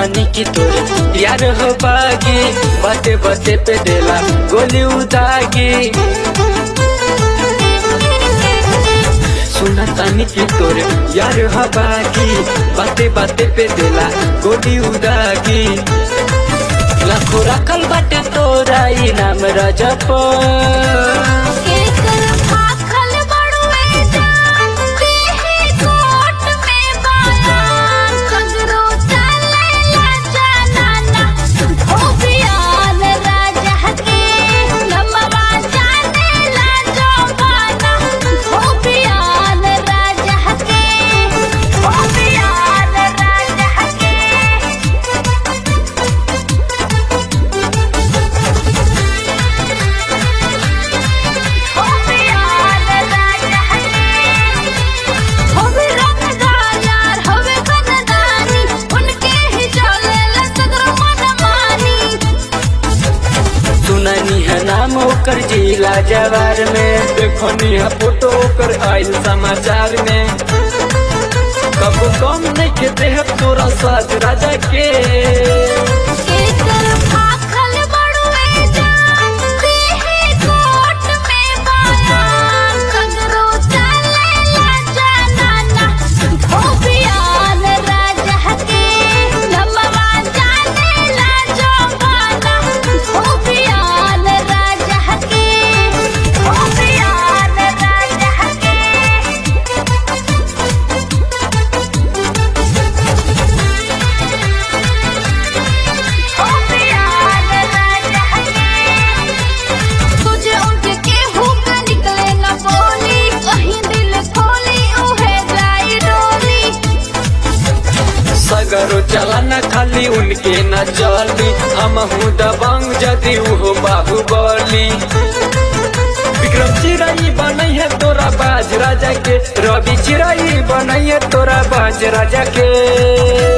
तानी की तोरे यार हो बागी बाते बाते पे देला गोली उदागी सुना तानी की तोरे यार हो बागी बाते बाते पे देला गोली उदागी लाखों रखल बाटे तोरा इनाम रजप केकर भाखल बड़ुए जान देहे कोट में बायान सगरो चलेला जनाना धोबियान राजा के नमवा जानेला जवाना धोबियान राजा के धोबियान राजा के होवे राजा होवे रंगदार यार होवे बनदानी उनके ही चलेला सगरो मनमानी सुननी है नाम ओकर जिला जवार में देखनी है फोटो ओकर आयल समाचार में कब कम नहीं के देह तोरा साथ राजा के केकर भाखल बड़ुए जान देहे कोट में बायान सगरो चलेला जनाना धोबियान राजा के नमवा जानेला जवाना धोबियान राजा के धोबियान राजा के होबियान राजा तुझे उनके केहू का निकले न बोली कहीं दिल खोली उहे जाई डोली सगरो चला न खाली उनके न चली हम हूँ दबंग जदि उहो बाहुबली विक्रम चिराई बनई है तोरा बाज राजा के रवि चिराई बनई है तोरा बाज राजा के